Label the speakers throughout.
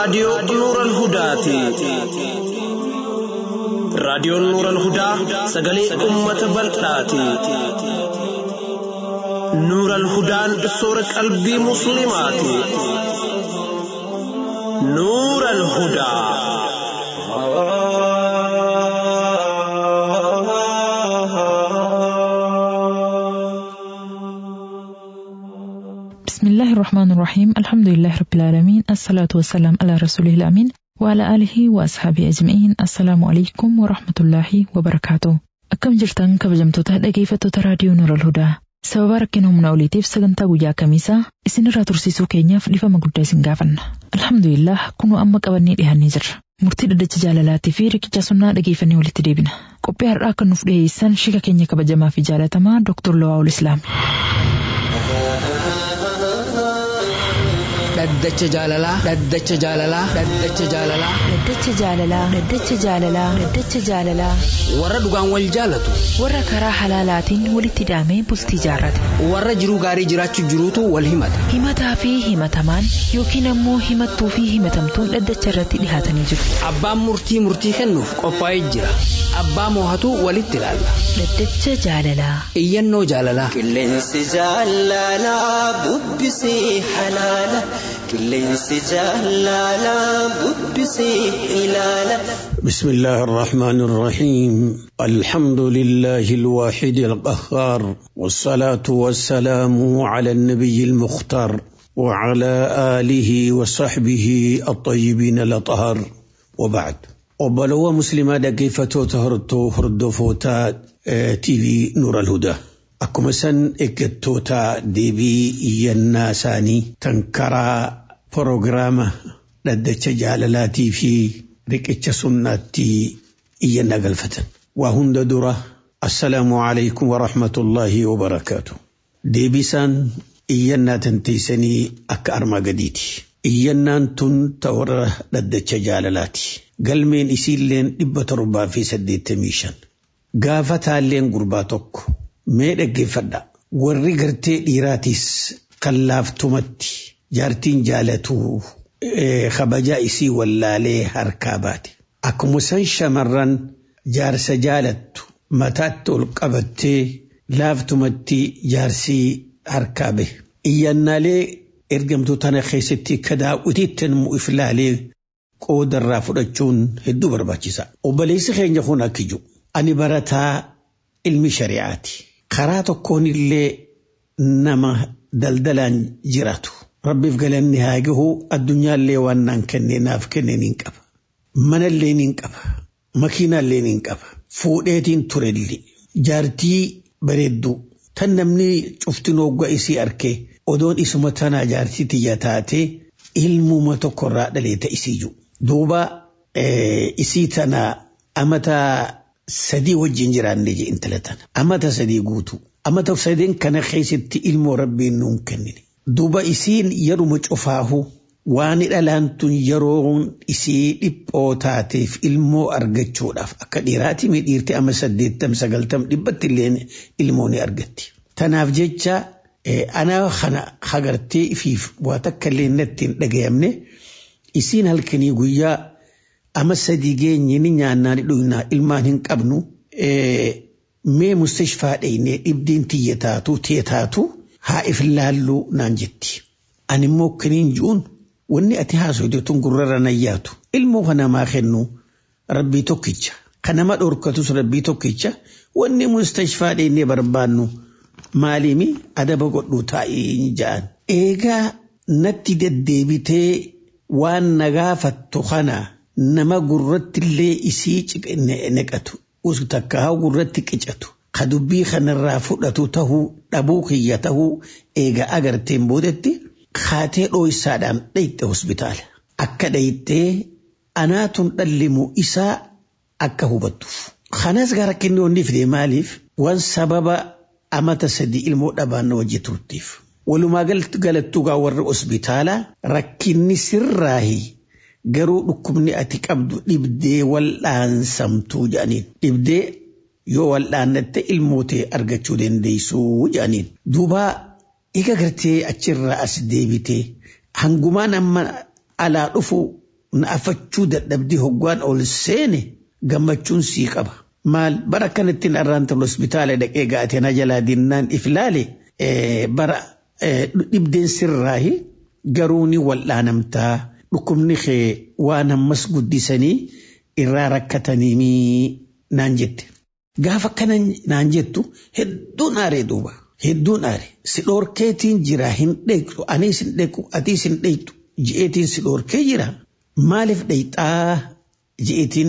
Speaker 1: raadiyoo Nuural Hudaati. Raadiyoon Nuural Hudaa sagalee uummata bal'aati. Nuural Hudaan soora qalbii Musliimaati. Nuural Hudaa.
Speaker 2: بسم الله الرحمن الرحيم الحمد لله رب العالمين الصلاة والسلام على رسوله الأمين وعلى آله وأصحابه أجمعين السلام عليكم ورحمة الله وبركاته أكم جرتان كبجمتوتا dhaggeeffattoota raadiyoo Nuural Hudaa sababa rakkina humna oliitiif sagantaa guyyaa kamiisaa isinirraa tursiisuu keenyaaf dhifama guddaa isin gaafanna alhamdulillah kunoo amma qabannee dhiyaannee jirra murtii dhaddacha jaalalaatii fi riqicha sunnaa dhageeffannee walitti deebina qophii har'aa kan nuuf dhiyeessan shika keenya kabajamaa fi jaalatamaa Dr. Lawaa'ul Islaam.
Speaker 3: dhaddacha jaalalaa dhaddacha jaalalaa dhaddacha jaalalaa
Speaker 4: Dhaddacha jaalalaa Dhaddacha jaalalaa Dhaddacha jaalalaa
Speaker 3: warra dhugaan wal jaalatu
Speaker 4: warra karaa halaalaatiin walitti hidhamee bultii jaarrate
Speaker 3: warra jiruu gaarii jiraachuu jiruutu wal himata
Speaker 4: himataa fi himatamaan yookiin ammoo himattuu fi himatamtuun dhaddacha irratti dhihaatanii jiru
Speaker 3: abbaan murtii murtii kennuuf qophaa'ee jira abbaa moohatu walitti ilaalla
Speaker 4: Dhaddacha jaalalaa
Speaker 3: iyyannoo jaalalaa
Speaker 5: Qilleensi jaalalaa bubbisee halaala. Qilleensi jaalalaa bubbisee ilaala.
Speaker 6: بسم الله الرحمن الرحيم الحمد لله الواحد القهار والصلاة والسلام على النبي المختار وعلى آله وصحبه الطيبين الأطهار وبعد وبلو مسلمة كيف تهرتو هردفوتا تي في نور الهدى akkuma san eeggattoota deebii iyyannaa isaanii kan karaa proogiraama dhaddacha jaalalaatii fi riqicha sunnaatti iyyannaa galfatan. Waa hunda dura assalaamu alaykum wa rahmatullaahi wa barakaatu. Deebisaan iyyannaa tanteessanii akka armaa gadiiti. Iyyannaan tun ta warra dhaddacha jaalalaati. Galmeen isiilleen dhibba torbaa fi saddeettamii shan. Gaafa taalleen gurbaa tokko. Mee dhaggeeffadha. Warri gartee dhiiraatis kan laaftumatti jaartiin jaalatu kabajaa isii wallaalee harkaa baate. Akkuma san shamarran jaarsa jaalattu mataatti ol qabattee laaftumatti jaarsii harkaa bahe. Iyyannaalee ergamtuu tana keessatti kadaa'utiitti immoo iflaalee qoodarraa fudhachuun hedduu barbaachisa. Obboleessi keenya kun akka jiru. Ani barataa ilmi shari'aati. karaa tokkoon illee nama daldalaan jiraatu. Rabbiif galanni haa gahu addunyaallee waan naan kenne naaf kenne niin qaba. Manallee niin qaba. Makiinaallee niin qaba. Fuudheetiin turelli. Jaartii bareedduu. Tan namni cuftin hoggaa isii arkee odoon isuma tanaa jaartii tiyya taatee ilmuma tokkorraa dhaleeta isii jiru. Duuba isii tanaa amataa sadii wajjin jiraanne je intala tana. Amata sadii guutu. Amata sadeen kana keessatti ilmoo rabbiin nuun kennine. Duuba isiin yeruma cufaahu waan dhalaan tun yeroon isii dhiphoo taateef ilmoo argachuudhaaf akka dhiiraati mi dhiirti ama saddeettam sagaltam dhibbatti illee ilmoo ni argatti. Tanaaf jecha ana kana hagartee ifiif waa takka illee natti hin dhagayamne isiin halkanii guyyaa ama sadii geenye ni nyaannaa ni dhugnaa ilmaan hin qabnu mee mustashfaa dheyne dhibdiin tiyya taatu tee taatu haa if laalluu naan jetti. Ani immoo kaniin ji'uun wanni ati haasofte tun gurrarra nayyaatu ilmoo kanamaa kennu rabbii tokkicha kanama dhorkatus rabbii tokkicha wanni mustashfaa dheyne barbaannu maaliimi adaba godhuu taa'ee ja'an. Eegaa natti deddeebitee waan nagaafattu kanaa nama gurratti illee isii neqatu takka haa gurratti qicatu ka dubbii kanarraa fudhatu tahuu dhabuu kiyya tahuu eega agarteen boodetti kaatee dhooysaadhaan dhayxe hospitaala akka dhayxee anaatun dhallimu isaa akka hubattuuf. Kanas gara kenni wanni fide maaliif waan sababa amata sadii ilmoo dhabaan wajji turtiif. Walumaa galattuu gaa warra hospitaalaa rakkinni sirraahi garuu dhukkubni ati qabdu dhibdee wal'aansamtuu jedhaniin. Dhibdee yoo wal'aannatte ilmootee argachuu dandeessuu jedhaniin. Duuba eega gartee achirraa as deebitee hangumaan amma alaa dhufu na afachuu dadhabdii hoggaan ol seene gammachuun sii qaba. Maal bara kanatti narraan tolu hospitaala dhaqee gaatee na jalaa dinnaan if ilaale bara dhibdeen sirraahi garuu ni wal'aanamtaa dhukkubni kee waan ammas guddisanii irraa rakkatanii naan jette. Gaafa kana naan jettu hedduun aaree duuba. Hedduun aare si dhoorkeetiin jira hin dheektu anis hin dheeku atiis hin dheektu ji'eetiin si dhoorkee jira maaliif dheeyxaa ji'eetiin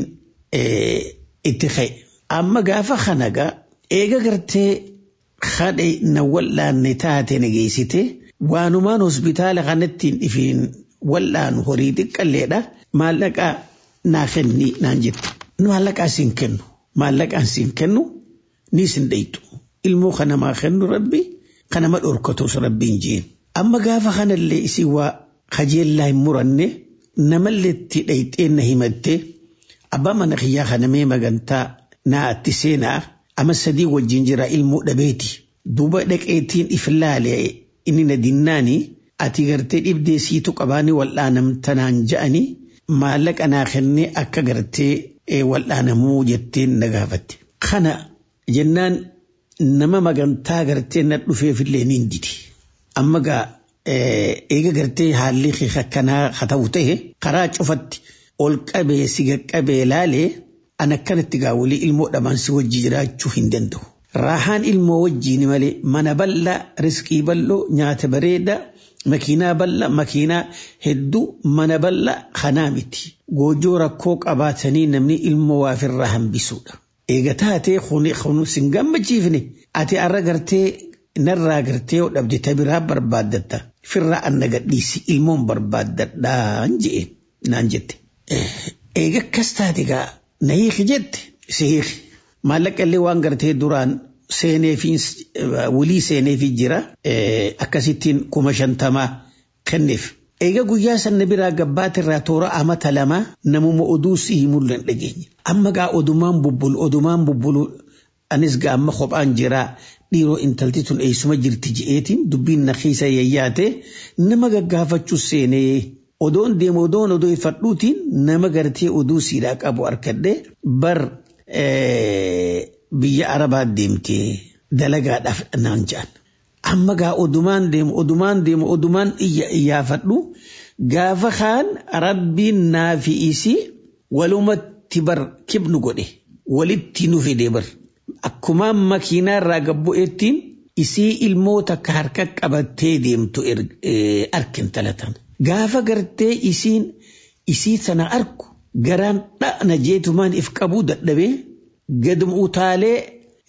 Speaker 6: itti ka'e. Amma gaafa kana gaa eega gartee hadhe na wal'aanne taate na geessite waanumaan hospitaala kanattiin ifiin wal'aanu horii xiqqalleedha maallaqaa naa kenni naan jettu. Maallaqaa siin kennu maallaqaan siin kennu ni sin dheeytu. ilmoo kanamaa kennu rabbi kanama dhorkatus rabbiin jeen. Amma gaafa kanallee isii waa kajeellaa hin muranne namallee itti dhayxee na himatte abbaa mana kiyyaa kanamee magantaa naa itti seenaa ama sadii wajjin jira ilmoo dhabeeti. Duuba dhaqeetiin if laale inni na dinnaani ati gartee dhibdee siitu qabaanii wal'aanamtanaan ja'anii maallaqa naa kennee akka gartee wal'aanamuu jetteen na gaafatte. Kana jennaan nama magantaa gartee na dhufeefillee ni didi. Amma gaa eega gartee haalli akkanaa haa ta'u ta'e karaa cufatti ol qabee si qaqqabee laalee an akkanatti gaa walii ilmoo dhabaan si wajji jiraachuu hin danda'u. Raahaan ilmoo wajjiin malee mana bal'aa riskii bal'oo nyaata bareedaa makiinaa bal'aa makiinaa hedduu mana bal'aa kanaa miti. Goojoo rakkoo qabaatanii namni ilmoo waafirraa hambisuudha. Eega taatee kun sin gammachiifne ati arra gartee narraa gartee yoo dhabde ta biraa barbaaddatta firraa anna gadhiisi ilmoon barbaaddadhaan je'een naan jette. Eega akkas taate gaa na hiiki jette si hiiki. Maallaqa illee waan gartee duraan seeneefi wulii seeneefi jira akkasittiin kuma shantamaa kenneef. Eega guyyaa sanna biraa gabbaata irraa toora amata lama namuma oduu si himullee dhageenye. Amma gaa odumaan bubbulu odumaan bubbulu anis gaa amma kophaan jiraa dhiiroo intalti tun eessuma jirti je'eetiin dubbiin na keessa yayyaate nama gaggaafachuu seenee odoon deemu odoon odoo ifadhuutiin nama gartee oduu siidhaa qabu harkadhee bar biyya arabaa deemtee dalagaadhaaf naan ja'an. amma gaa odumaan deemu odumaan deemu odumaan iyyaafadhu gaafa kaan rabbiin naafi isii walumatti bar kibnu godhe walitti nu fide bar akkumaan makiinaa irraa gabbu'eettiin isii ilmoo takka harka qabattee deemtu arkin talatan gaafa gartee isiin isii sana arku garaan dha'na jeetumaan if qabuu dadhabee gadum utaalee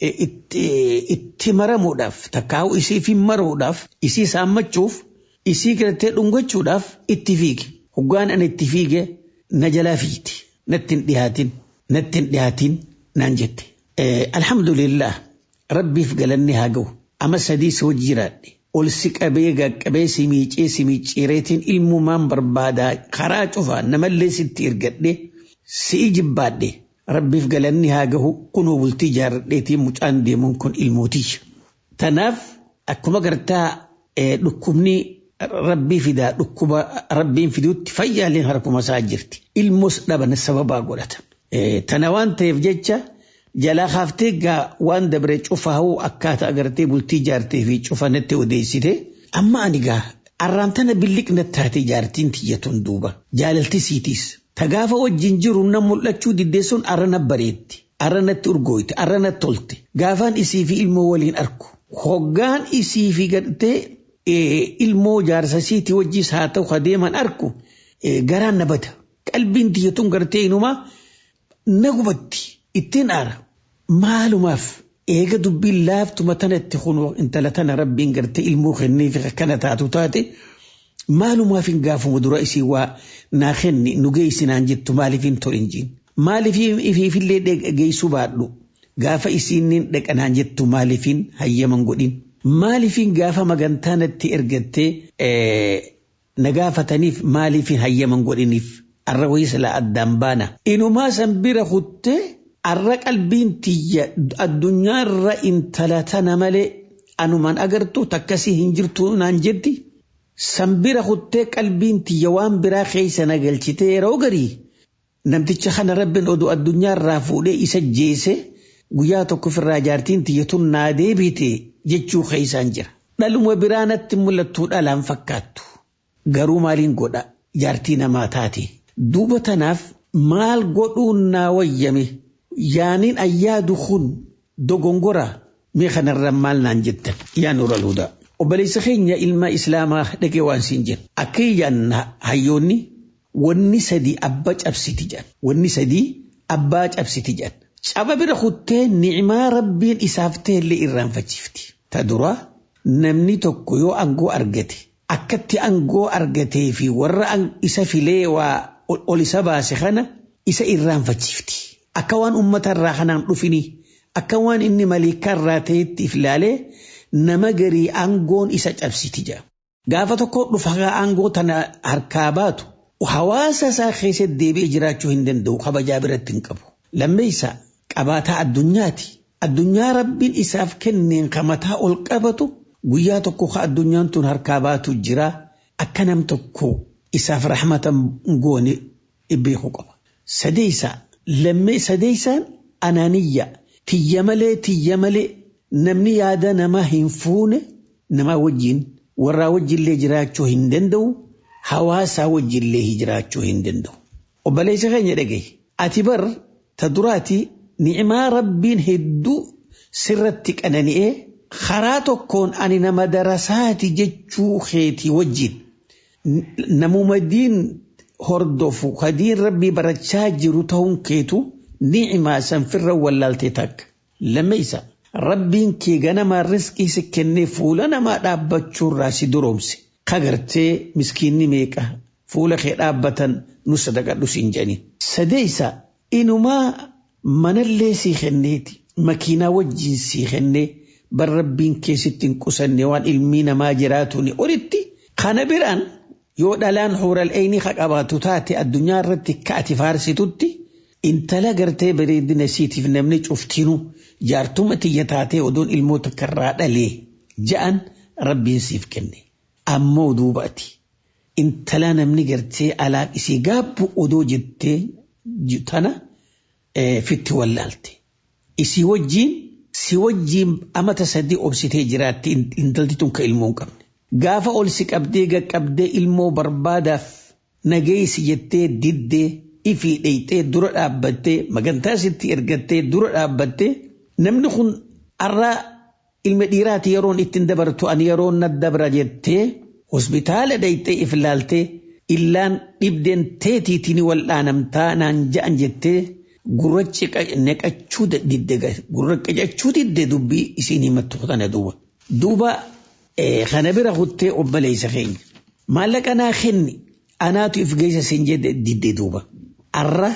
Speaker 6: itti maramuudhaaf takkaa'u isii fi maruudhaaf isii saammachuuf isii gartee dhungachuudhaaf itti fiige hoggaan ani itti fiige na jalaa fiiti natti hin dhihaatin natti hin dhihaatin naan jette. Alhamdulillah rabbiif galanni haa ga'u ama sadii si wajji jiraadhe ol si qabee gaqqabee si miicee si miicciireetiin ilmumaan barbaadaa karaa cufaa namallee sitti ergadhe si jibbaadhe. rabbiif galanni haa gahu kunoo bultii jaarradheetiin mucaan deemuun kun ilmootii. Tanaaf akkuma gartaa dhukkubni rabbii fidaa dhukkuba rabbiin fiduutti fayyaaleen harkuma isaa jirti. Ilmoos dhaban sababaa godhatan. Tana waan ta'eef jecha jalaa haaftee gaa waan dabre cufaa'uu akkaataa agartee bultii jaartee fi cufanatti odeessite amma ani gaa arraan tana billiqna taate jaartiin tiyyatuun duuba jaalalti siitiis Tagaafa wajjin jiru na mul'achuu diddeessuun arrana bareetti. Arranatti urgooyte, arranatti tolte. Gaafaan isii fi ilmoo waliin arku. Hoggaan isii fi gadhee ilmoo jaarsa isiitii wajjis haa ta'u adeeman arku garaan na bada. Qalbiin tiyyatuun gartee inumaa na gubatti ittiin aara. Maalumaaf eega dubbiin laaftuma tanatti kun intala tana rabbiin gartee ilmoo kennee fi akkana taatu taate. maalumaaf hin gaafuma dura isii waa naa kenni nu geessinaan jettu maaliif hin tolin jiin maaliif ifiifillee geessuu baadhu gaafa isiinnin dhaqanaan jettu maaliif hin hayyaman godhin maaliif hin gaafa magantaa natti ergattee na gaafataniif maaliif hin hayyaman godhiniif arra wayisla addaan baana inumaa san bira kuttee arra qalbiin tiyya addunyaarra intala tana malee anumaan agartu takkasii hin jirtu naan jetti Sanbira kuttee qalbiin tiyya waan biraa keessa na galchitee yeroo garii namticha kana rabbiin oduu addunyaarraa fuudhee isa jeese guyyaa tokko ofirraa jaartiin tiyya tun naa deebite jechuu keessaan jira. Dhaluma biraa natti mul'attuu dhalaan fakkaattu. Garuu maaliin godha jaartii namaa taate. Duuba tanaaf maal godhuun naa wayyame yaaniin ayyaadu kun dogongora mee kanarra maal naan jettan yaa nura luudaa. Obboleessa keenya ilma islaamaa dhaqee waan siin jedhu. Akka iyyaan hayyoonni wanni sadii abbaa cabsiti jedhan. Wanni sadii abbaa cabsiti jedhan. Caba bira kuttee ni'imaa rabbiin isaaf ta'ellee irraanfachiifti. Ta duraa namni tokko yoo aangoo argate akkatti aangoo argatee fi warra isa filee waa ol isa baase kana isa irraanfachiifti. Akka waan uummata irraa kanaan dhufini akka waan inni maliikaa irraa ta'etti if ilaalee nama garii aangoon isa cabsiti jedha. Gaafa tokko dhufa aangoo tana harkaa baatu hawaasa isaa keessatti deebi'ee jiraachuu hin danda'u kabajaa biratti hin qabu. Lammeessa qabaataa addunyaati. Addunyaa rabbiin isaaf kenneen kamataa ol qabatu guyyaa tokko ka addunyaan tun harkaa baatu jira akka nam tokko isaaf rahmata goone beeku qaba. Sadeessa lammee sadeessaan anaaniyya tiyya malee tiyya malee namni yaada namaa hin fuune namaa wajjin warraa wajjillee jiraachuu hin danda'u hawaasaa wajjillee jiraachuu hin danda'u. Obboleessa keenya dhagaye ati bar ta duraati ni'imaa rabbiin hedduu sirratti qanani'ee karaa tokkoon ani nama darasaati jechuu keetii wajjin namuma diin hordofu kadiin rabbii barachaa jiru ta'uun keetu ni'imaa sanfirra wallaaltee takka. Lammeessa rabbiin kee ganamaa riskii si kennee fuula namaa dhaabbachuurraa si duroomse kagartee miskiinni meeqa fuula kee dhaabbatan nu sadaqadhu siin jedhaniin. Sadeessa inumaa manallee sii kenneeti makiinaa wajjin sii kennee bar rabbiin keessatti hin qusanne waan ilmii namaa jiraatuun olitti kana biraan yoo dhalaan huural eeyni ka qabaatu taate addunyaa irratti ka ati faarsitutti intala gartee bareedina siitiif namni cuftinu jaartuma tiyya taatee odoon ilmoota karraa dhalee ja'an rabbiin siif kenne ammoo duubati intala namni gartee alaaq isii gaabbu odoo jettee tana fitti wallaalte isii wajjiin si wajjiin amata sadii obsitee jiraatti intalti tun ka ilmoo hin qabne. Gaafa ol si qabdee gaqqabdee ilmoo barbaadaaf nageessi jettee diddee ifii dheeyxee dura dhaabbattee magantaa sitti ergattee dura dhaabbattee namni kun har'aa ilma dhiiraati yeroon ittiin dabartu ani yeroon na dabra jettee hospitaala dheeyxee if ilaaltee illaan dhibdeen teetiitiin wal'aanamtaa naan ja'an jettee gurrachi neqachuu didde gurraqqachuu didde dubbii isiin himattu kana duuba. Duuba kana bira kuttee obboleessa keenya. Maallaqa naa kenni anaatu if geessa siin jedhe didde duuba. Arra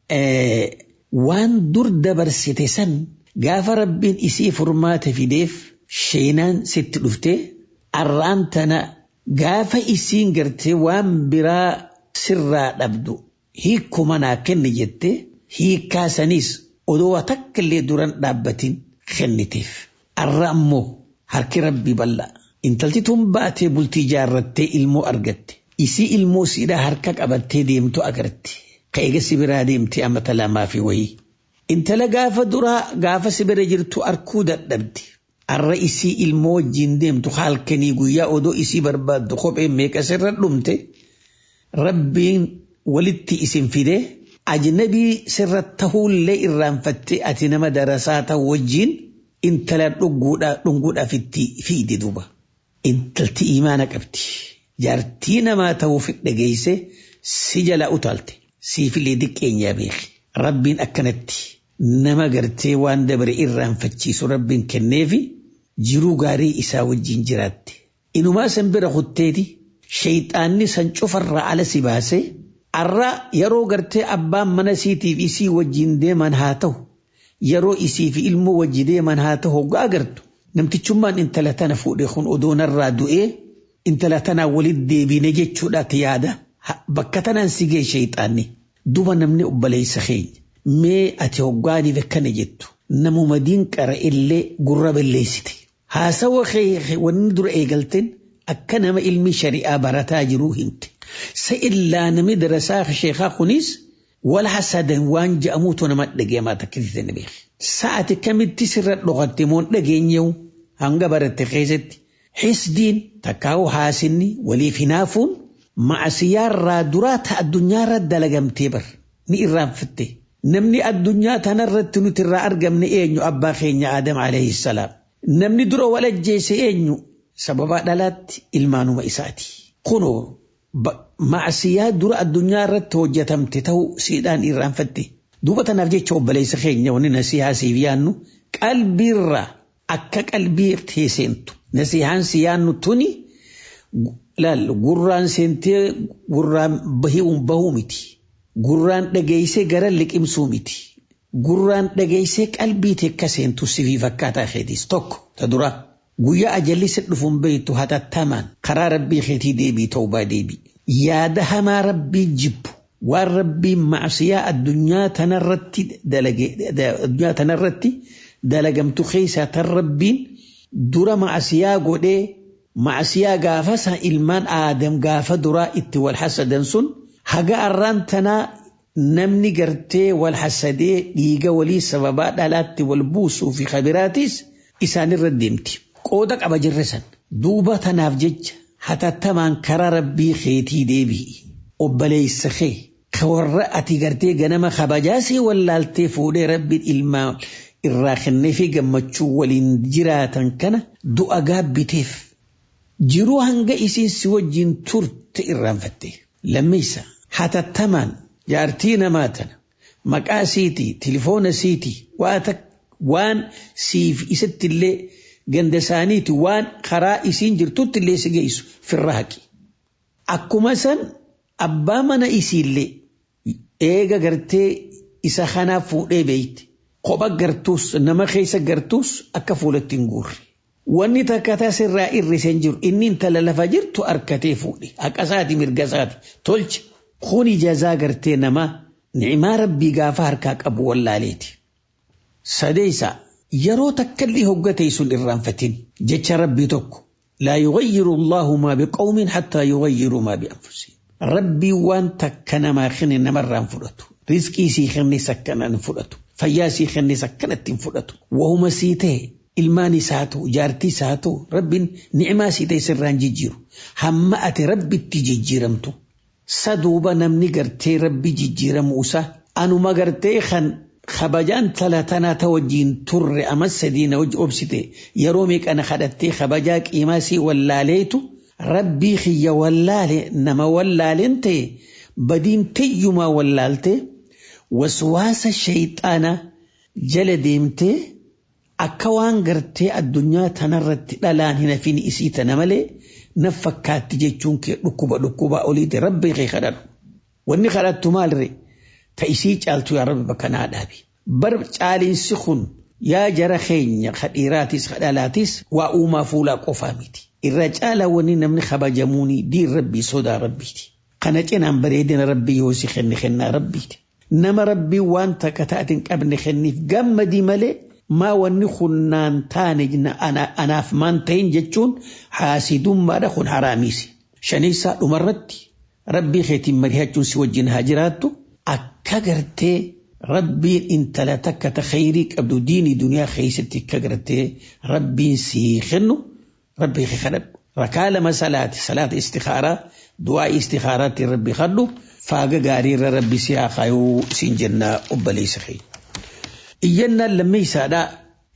Speaker 6: waan dur dabarsite san gaafa rabbiin isii furmaata fideef sheenaan sitti dhuftee arraan tana gaafa isiin gartee waan biraa sirraa dhabdu hiikkuma naa kenni jettee hiikkaa sanis odoo takka illee duran dhaabbatiin kenniteef. Arra ammoo harki rabbii bal'aa. Intalti tun baatee bultii jaarrattee ilmoo argatte. Isii ilmoo siidhaa harka qabattee deemtu agarte. Ka eega biraa deemtee amata lamaa fi wayii. Intala gaafa duraa gaafa sibira jirtu arkuu dadhabde. Arra isii ilmoo wajjin deemtu halkanii guyyaa odoo isii barbaaddu kophee meeqa sirra dhumte. Rabbiin walitti isin fidee ajnabii sirra tahuullee irraanfattee ati nama darasaa ta'u wajjin intala dhunguudhaaf itti fiide duuba. Intalti imaana qabdi. Jaartii namaa ta'uuf dhageesse si jala utaalte. Siifillee diqqeenyaa beeki. Rabbiin akkanatti nama gartee waan dabare irraanfachiisu rabbiin kenneefi jiruu gaarii isaa wajjin jiraatte. Inumaa san bira kutteeti shayxaanni san cufarraa ala si baasee arra yeroo gartee abbaan mana siitiif isii wajjin deeman haa ta'u yeroo isii fi ilmoo wajji deeman haa ta'u hoggaa agartu namtichummaan intala tana fuudhee kun odoo narraa du'ee intala tanaa walitti deebine jechuudhaati yaada bakka tanaan si gee shayxaanni duba namni obboleessa keenya mee ati hoggaaniif akkana jettu namuma diinqara illee gurra balleessite haasawa wanni dura eegalteen akka nama ilmi shari'aa barataa jiruu himte. Sa illaa namni darasaa sheekaa kunis wal hasadan waan je'amuutu nama dhageemaa takkisiise ni beeku. Sa'ati kamitti sirra dhokatte moon dhageenyewu hanga baratte keessatti. Hisdiin takkaa'u haasinni waliif hinaafuun macasiyaarraa duraa ta addunyaarra dalagamtee bar ni irraanfatte. Namni addunyaa tanarratti nuti irraa argamne eenyu abbaa keenya Adam alayhi salaam. Namni dura wal ajjeese eenyu sababa dhalaatti ilmaanuma isaati. Kunoo macasiyaa dura addunyaa irratti hojjetamte ta'uu siidhaan irraanfatte. Duuba tanaaf jecha obboleessa keenya wanni nasihaa siif yaannu qalbiirraa akka qalbii teesseentu. Nasihaan si yaannu tuni laal gurraan seentee gurraan bahuu miti. Gurraan dhageessee gara liqimsuu miti. Gurraan dhageessee qalbii teekka seentu sifii fakkaataa keetis tokko ta dura guyyaa ajalli si dhufuun beektu hatattamaan karaa rabbii keetii deebii ta'uu baa deebii. Yaada hamaa rabbii jibbu waan rabbii macsiyaa addunyaa tanarratti addunyaa tanarratti dalagamtu keessaa tan rabbiin dura macsiyaa godhee macsiyaa gaafa san ilmaan aadam gaafa duraa itti wal hasadan sun haga arraan tanaa namni gartee wal hasadee dhiiga walii sababaa dhalaatti wal buusuu fi kabiraatis isaanirra deemti. Qooda qaba jirre san duuba tanaaf jecha hatattamaan karaa rabbii keetii deebi'i. Obboleessa kee ka warra ati gartee ganama kabajaasii wallaaltee fuudhee rabbiin ilmaa irraa kennee fi gammachuu waliin jiraatan kana du'a gaabbiteef. Jiruu hanga isiin si wajjin turte irraanfatte. Lammeessa hatattamaan jaartii namaa tana maqaa siitii tilifoona siitii waan siif isatti illee ganda isaaniiti waan karaa isiin jirtutti illee si geessu firra haqi. Akkuma san abbaa mana isiillee eega gartee isa kanaaf fuudhee beeyti. Kopha gartuus nama keessa gartuus akka fuulatti hin guurre. Wanni takka tasirraa irriseen jiru inni intala lafa jirtu harkatee fuudhe haqasaati mirgasaati tolche kuni jazaa gartee namaa ni'imaa rabbii gaafa harkaa qabu wallaaleeti. Sadeessa yeroo takkallee hoggatee sun irraanfatin jecha rabbii tokko laa yughayyiru Allahu maa biqawmin hattaa yughayyiru maa bi'anfusihim. Rabbii waan takka namaa kenne namarraan fudhatu. Rizqii sii kennes akkanaan fudhatu. Fayyaa sii kennes akkanatti hin fudhatu. Wahuma sii ta'e ilmaan isaa ta'u jaartii isaa ta'u rabbiin ni'imaa sii ta'e sirraan jijjiiru. Hamma ati rabbitti jijjiiramtu. Saduuba namni gartee rabbi jijjiiramu isaa anuma gartee kan kabajaan talatanaa ta wajjiin turre amma sadiina wajji obsite yeroo meeqana kadhattee kabajaa qiimaa sii wallaaleetu rabbii kiyya wallaale nama wallaaleen ta'e badiin tayyumaa wallaaltee waswaasa shayxaanaa jala deemtee akka waan gartee addunyaa tanarratti dhalaan hin hafin isii tana malee naf fakkaatti jechuun kee dhukkuba dhukkubaa oliiti rabbi kee kadhadhu. Wanni kadhattu maalre ta isii caaltu yaa rabbi bakka naa dhaabi. Bar caaliinsi kun yaa jara keenya kadhiiraatis kadhalaatis waa uumaa fuulaa qofaa miti. Irra caalaa wanni namni kabajamuuni diin rabbii sodaa rabbiiti. Kana cinaan bareedina rabbii yoo si kenne kennaa rabbiiti. Nama rabbii waan takka taatiin qabne kenniif gammadii malee maa wanni kunnaan taane anaaf maan ta'in jechuun haasidummaadha kun haraamiisi. Shaniisaa dhumarratti rabbii keetiin mari'achuun si wajjin haa jiraattu akka gartee rabbiin intala takka ta khayrii qabdu diinii duniyaa keessatti akka gartee rabbiin sii kennu rabbii kee kadhadhu. Rakaa lama salaati salaata istikaaraa du'aa istikaaraatti rabbi kadhu faaga gaariirra rabbi si haa kaayuu siin jennaa obboleessa keenya. iyyannaan lammeessaadhaa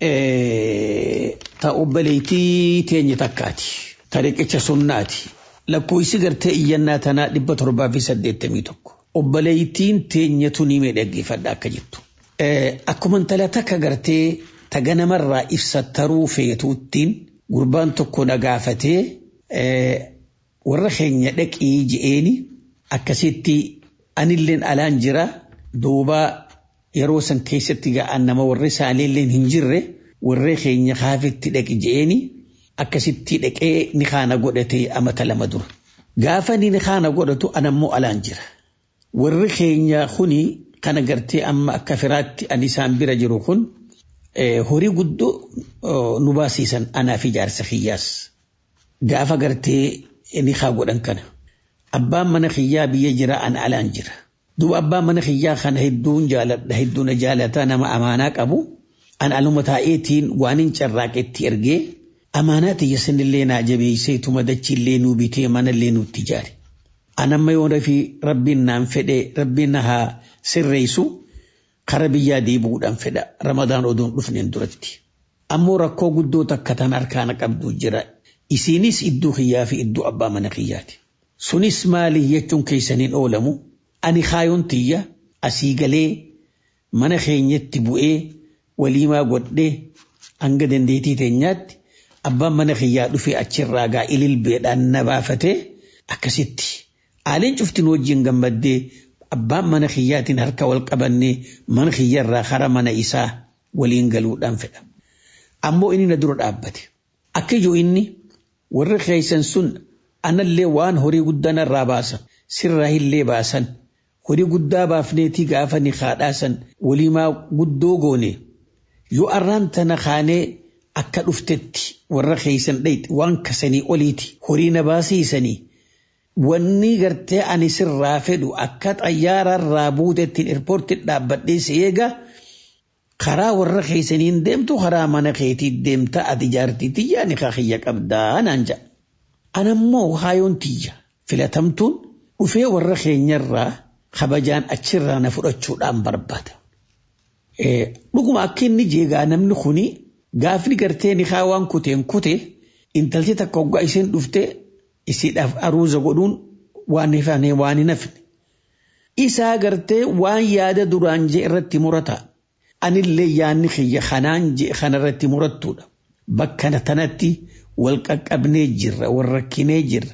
Speaker 6: ta obboleettii teenya takkaati ta riqicha sunnaati lakkoofsi gartee iyyannaa tanaa dhibba torbaa fi saddeettamii tokko obboleettiin teenya tunii mee dhaggeeffadha akka jettu. Akkuma intala takka gartee ta ganamarraa ibsattaruu feetuuttiin gurbaan tokko na gaafatee warra keenya dhaqii je'eeni akkasitti anilleen alaan jira duubaa yeroo san keessatti ga'an nama warri isaaniillee hin jirre warree keenya kaafitti dhaqi je'eeni akkasitti dhaqee ni kaana godhatee amata lama dura. Gaafa ni kaana godhatu anammoo alaan jira. Warri keenya kuni kana gartee amma akka firaatti ani isaan bira jiru kun horii guddoo nu baasiisan anaa fi jaarsa kiyyaas. gaafa gartee ni haa godhan kana. Abbaan mana kiyyaa biyya jira an alaan jira. Duuba abbaan mana kiyyaa kana hedduun jaaladha hedduun jaalataa nama amaanaa qabu. An aluma taa'eetiin waan hin carraaqetti ergee amaanaa tiyya sanillee naa jabeessee tuma dachiillee nuu bitee manallee nuutti ijaare. An amma yoo rafi rabbiin naan fedhe rabbiin na haa sirreessu kara biyyaa deebi'uudhaan fedha ramadaan oduun dhufneen duratti. Ammoo rakkoo guddoo takka tan harkaana qabdu jira. Isiinis iddoo kiyyaa fi iddoo abbaa mana kiyyaati. Sunis maali jechuun keessaniin oolamu ani kaayoon tiyya asii galee mana keenyatti bu'ee waliimaa godhee hanga dandeetii teenyaatti abbaan mana kiyyaa dhufee achirraa gaa ililbeedhaan na baafatee akkasitti aaliin cuftin wajjin gammaddee abbaan mana kiyyaatiin harka wal qabannee mana kiyyarraa kara mana isaa waliin galuudhaan fedha. Ammoo inni na dura dhaabbate. Akka ijoo inni warri keessan sun anallee waan horii guddaa narraa baasan sirraa illee baasan horii guddaa baafneetii gaafa ni haadhaasan waliimaa guddoo goone yoo arraan tana kaanee akka dhuftetti warra keessan dhayxi waan kasanii oliiti horii na baasiisanii wanni gartee ani sirraa fedhu akka xayyaararraa buutettiin eerpoortii dhaabbadhee si eega karaa warra keessaniin deemtu karaa mana keetii deemta ati jaartii tiyyaa ni kiyya qabdaa naan jedha. Anammoo haayoon tiyya filatamtuun dhufee warra keenyarraa kabajaan achirraa na fudhachuudhaan barbaada. Dhuguma akka inni jeegaa namni kuni gaafni gartee ni haa waan kuteen kute intalti takka hoggaa isheen dhufte isiidhaaf aruuza godhuun waan hifane waan hin hafne. Isaa gartee waan yaada duraan jee irratti murata. Anillee yaanni kiyya kanaan jee kanarratti murattuudha. Bakka tanatti wal qaqqabnee jirra wal rakkinee jirra.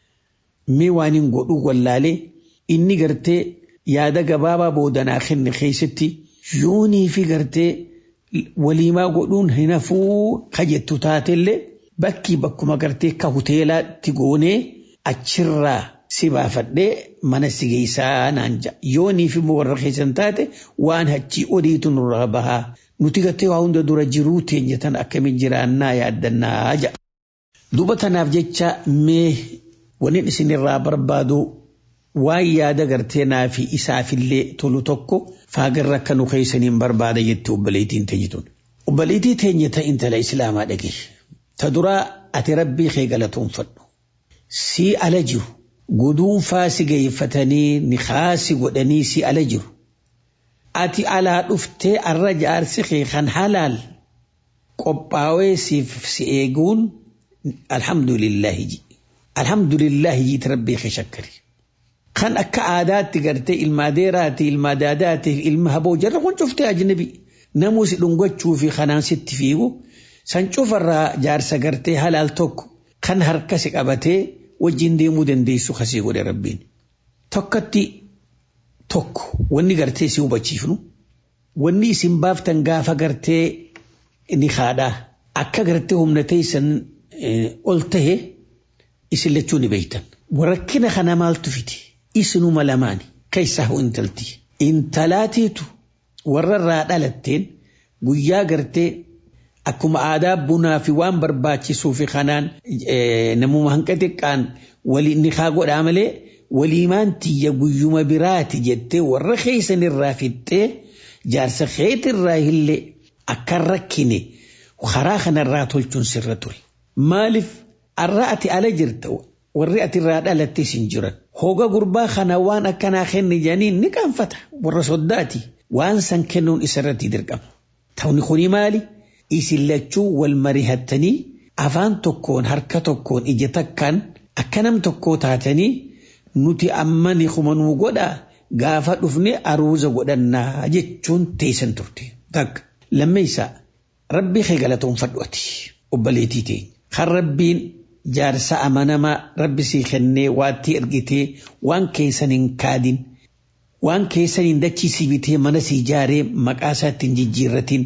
Speaker 6: Mee waan hin godhu wallaalee inni gartee yaada gabaabaa boodanaa kenne keessatti yoonii fi gartee waliimaa godhuun hin hafuu kajettu taatellee bakki bakkuma gartee ka hoteelaatti goonee achirraa si baafadhee mana si geessaa naan ja'a. Yoonii fi warra keessan taate waan achii oliitu nurraa bahaa. Nuti gartee waa hunda dura jiruu teenya tan akkamiin jiraannaa yaaddannaa ja'a. Duuba tanaaf jecha mee waniin isinirraa barbaadu waan yaada gartee naa fi isaafillee tolu tokko faagarra akka nu keessaniin barbaada jettee obboleettiin teenyituun. Obboleettii teenya ta intala islaamaa dhage. Ta duraa ati rabbii kee galatoonfadhu. Si ala jiru. Guduunfaa si geeffatanii ni haasi godhanii si ala jiru. Ati alaa dhuftee arra jaarsi kee kan halaal qophaawee siif si eeguun alhamdulillahi ji. Alhamdulillahi jiiti rabbii kee shakkari. Kan akka aadaatti gartee ilma adeeraati, ilma daadaati, ilma haboo jarra kun cuftee ajnabi. Namuu si dhungachuu fi kanaan sitti fiigu san cufarraa jaarsa gartee halaal tokko kan harka si qabatee wajjin deemuu dandeessu kasii godhe rabbiin. Tokkatti tokko wanni gartee si hubachiifnu wanni isin baaftan gaafa gartee ni haadhaa akka gartee humna teessan ol tahe isin lachuu ni beektan. Rakkina kana maaltu fiti? Isinuma lamaani keessaa hoo intalti. Intalaatiitu warra irraa dhalatteen guyyaa gartee akkuma aadaa bunaa fi waan barbaachisuu fi kanaan namuma hanqa xiqqaan waliin ni haa godhaa malee waliimaan tiyya guyyuma biraati jettee warra keessan irraa fixxee jaarsa keetirraa illee akka rakkine karaa kanarraa tolchuun sirra ture. Maaliif arra ati ala jirta warri ati irraa dhalattis hin jiran. Hoga gurbaa kana waan akkanaa kenni janiin ni qaanfata warra soddaati waan san kennuun isarratti dirqama. Ta'uni kuni maali? Isin lachuu wal marihattanii afaan tokkoon harka tokkoon ija takkaan akka nam tokkoo taatanii nuti amma ni kumanuu godhaa gaafa dhufne aruuza godhannaa jechuun teessan turte. Takka lammeessaa rabbii kee galatoonfadhu ati obboleettii teenya. Kan rabbiin jaarsa amanamaa rabbi sii kennee waatti ergitee waan keessan hin kaadin waan keessan hin dachiisii bitee mana sii ijaaree maqaa isaatti hin jijjiirratin.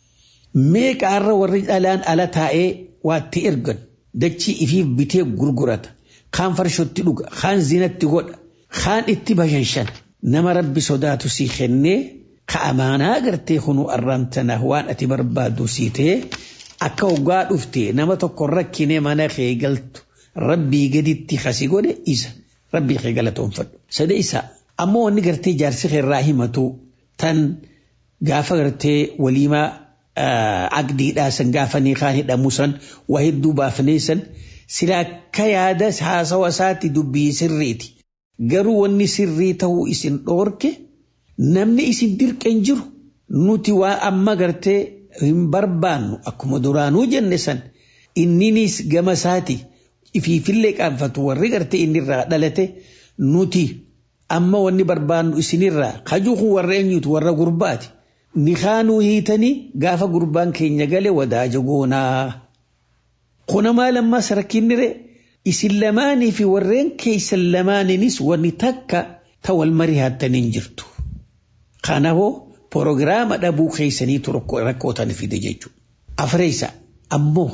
Speaker 6: Meeqaarra warri dhalaan ala taa'ee waatti ergan dachii ifiif bitee gurgurata. Kaan farshotti dhuga, kaan zinatti godha, kaan itti bashanshan. Nama rabbi sodaatu sii kennee ka amaanaa gartee kunu arraan tana waan ati barbaadu sii ta'e akka hoggaa dhufte nama tokko rakkine mana kee galtu rabbii gaditti kasi godhe isa rabbii kee galatoonfadhu. Sada isa ammoo wanni gartee jaarsi kee irraa himatu tan gaafa gartee waliimaa aqdiidhaa san gaafa niikaan hidhamu san waa hedduu baafnee san sila akka yaada haasawa isaatti dubbii sirriiti. Garuu wanni sirrii ta'uu isin dhoorke namni isin dirqeen jiru nuti waa amma gartee hin barbaannu akkuma duraanuu jenne san inninis gama isaati ifiifillee qaanfatu warri gartee innirraa dhalate nuti amma wanni barbaannu isinirraa kajuuku warra eenyutu warra gurbaati. Nikaanuu hiitanii gaafa gurbaan keenya gale wadaaja goonaa. Kuna maal ammaas rakkinnire isin lamaanii fi warreen keessan lamaaniinis wanni takka ta wal mari'attaniin jirtu. Kanaafuu proogiraama dhabuu keessaniitu rakkootan fide jechuudha. Afreessa ammoo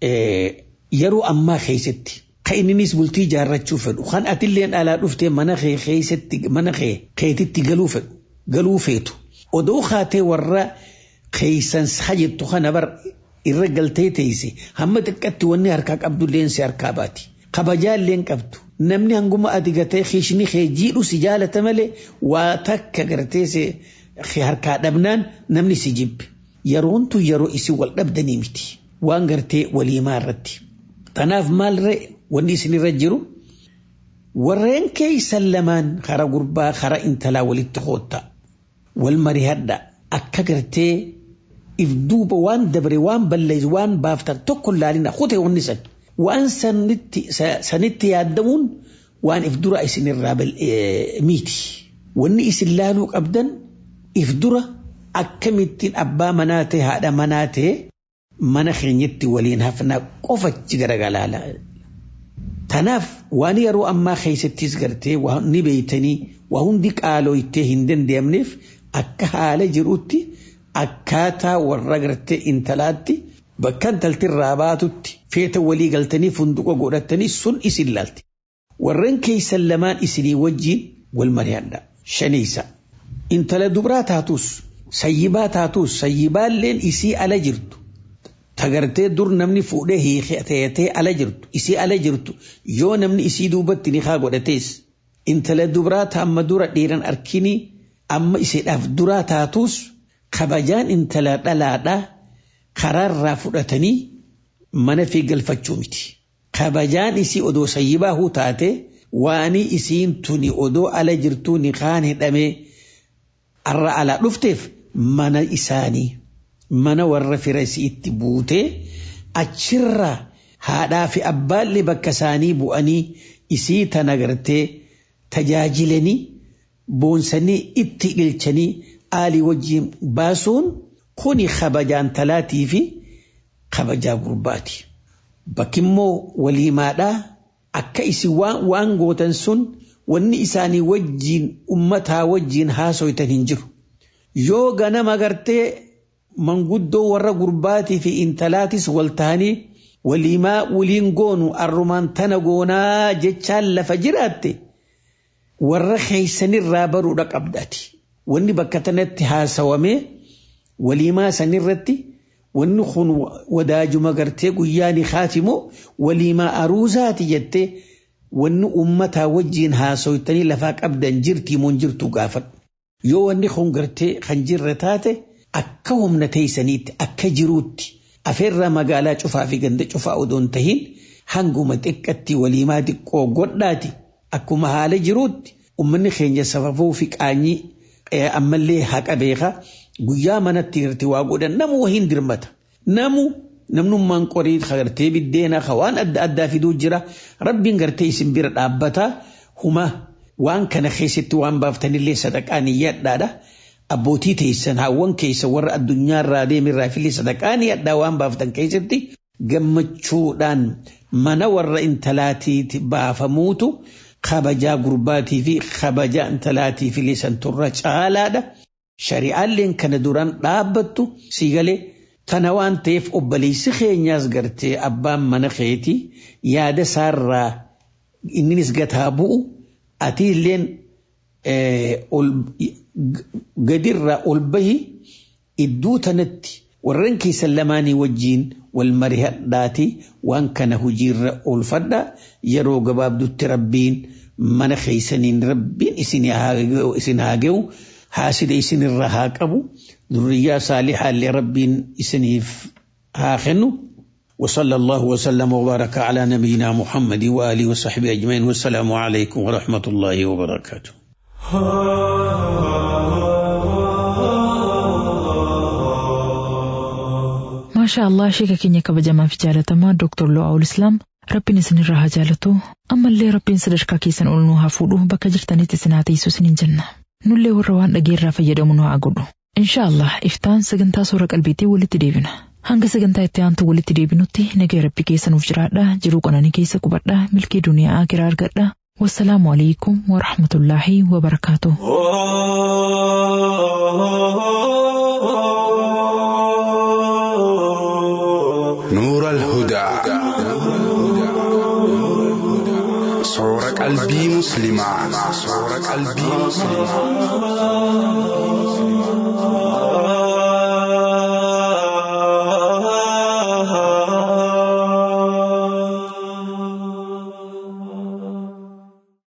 Speaker 6: yeroo ammaa keessatti kan inninis bultii ijaarrachuu fedhu kan atilleen alaa dhuftee mana kee keessatti mana kee keetitti galuu fedhu galuu feetu. Odoo kaatee warra keessan hajjettu kana bar irra galtee teesse hamma xiqqatti wanni harkaa qabdulleen si harkaa baati. Kabajaalleen qabdu. Namni hanguma ati gatee kiishni kee jiidhu si jaalata malee waa takka gartee si harkaa dhabnaan namni si jibbe. Yeroon tun yeroo isin wal dhabdanii miti. Waan gartee waliimaa irratti. Tanaaf maalirra wanni isinirra jiru warreen keessan lamaan kara gurbaa kara intalaa walitti hoottaa. Wal marihadha akka gartee if duuba waan dabre waan balleessu waan baaftan tokko laalina kute wanni san. Waan sanitti yaaddamuun waan if dura isinirraa miti. Wanni isin laaluu qabdan if dura akkamittiin abbaa manaa ta'e haadha manaa ta'e mana keenyatti waliin hafnaa qofachi garagalaala. Tanaaf waan yeroo ammaa keessattis gartee waan ni beeytanii waa hundi qaalooytee hin danda'amneef akka haala jirutti akkaataa warra gartee intalaatti bakka intaltirraa baatutti feeta walii galtanii funduqa godhatanii sun isin laalti. Warreen keessan lamaan isinii wajjiin wal mari'adha. Shaniisa. Intala dubraa taatus sayyibaa taatus sayyibaalleen isii ala jirtu. Tagartee dur namni fuudhee hiikatee ala jirtu isii ala jirtu yoo namni isii duubatti ni haa godhatees intala dubraa amma dura dhiiran arkinii amma isiidhaaf duraa taatus kabajaan intala dhalaadhaa karaarraa fudhatanii mana fi galfachuu miti. Kabajaan isii odoo sayyibaa huu taate waanii isiin tuni odoo ala jirtuu ni kaan hidhamee arra alaa dhufteef mana isaanii mana warra fira isiitti buutee achirraa haadhaa fi abbaallee bakka isaanii bu'anii isii tana gartee tajaajilanii boonsanii itti ilchanii aalii wajjiin baasuun kuni kabajaan talaatii fi kabajaa gurbaati. Bakkimmoo waliimaadhaa akka isin waan gootan sun wanni isaanii wajjiin ummataa wajjiin haasoytan hin jiru. Yoo ganama gartee manguddoo warra gurbaatii fi intalaatis wal ta'anii waliimaa waliin goonu arrumaan tana goonaa jechaan lafa jiraatte warra keeysanirraa baruudha qabdaati. Wanni bakka tanatti haasawamee waliimaa sanirratti wanni kun wadaajuma gartee guyyaa ni kaatimoo waliimaa aruusaati jettee wanni ummataa wajjiin haasoytanii lafaa qabdan jirtii moo jirtu gaafadhu. Yoo wanni kun gartee kan jirre taate akka humna teessaniitti akka jiruutti afeerraa magaalaa cufaa fi ganda cufaa odoon tahin hanguma xiqqatti waliimaa xiqqoo godhaati akkuma haala jiruutti ummanni keenya sababuu fi qaanyii ammallee haqa beeka guyyaa manatti hirti waa godhan namu wahiin dirmata namu namnummaan qorii gartee biddeena waan adda addaa fiduu jira rabbiin gartee isin bira dhaabbata huma waan kana keessatti waan baaftanillee sadaqaan iyyadhaadha. abbootii teessan hawwan keessa warra addunyaarraa deemirraa fillee sadaqaan iyyadhaa waan baaftan keessatti gammachuudhaan mana warra intalaatiiti baafamuutu kabajaa gurbaatii fi kabajaa intalaatii fillee santurra caalaadha. Shari'aalleen kana duraan dhaabbattu siigalee tana waan ta'eef obboleessi keenyaas gartee abbaan mana keetii yaada isaarraa inninis gataa bu'u ati illeen gadirraa ol bahi iddoo tanatti warreen keessan lamaanii wajjiin wal marihadhaati waan kana hojiirra oolfadha yeroo gabaabdutti rabbiin mana keessaniin rabbiin isin haa ga'u haasida isinirra haa qabu durriyaa saalihaallee rabbiin isiniif haa kennu وصلى الله وسلم وبارك على نبينا محمد وآله وصحبه أجمعين والسلام عليكم ورحمة الله وبركاته
Speaker 2: maashaa allah sheeka keenya kabajamaa fi jaalatamaa dooktor Lo'aawul Islaam rabbiin isinirraa haa jaalatu ammallee rabbiin sadarkaa keessan ol nu haa fuudhu bakka jirtanitti isin haa teessu isiniin jenna nullee warra waan dhageerraa fayyadamu nu haa godhu insha allah iftaan sagantaa soora qalbiitii walitti deebina hanga sagantaa itti aantu walitti deebinutti nagaya rabbi keessa nuuf jiraadha jiruu qananii keessa qubadha milkii duniyaa akiraa argadha wassalaamu alaikum warahmatullaahi wabarakaatuh
Speaker 7: نور الهدى صور قلبي مسلما صور قلبي مسلما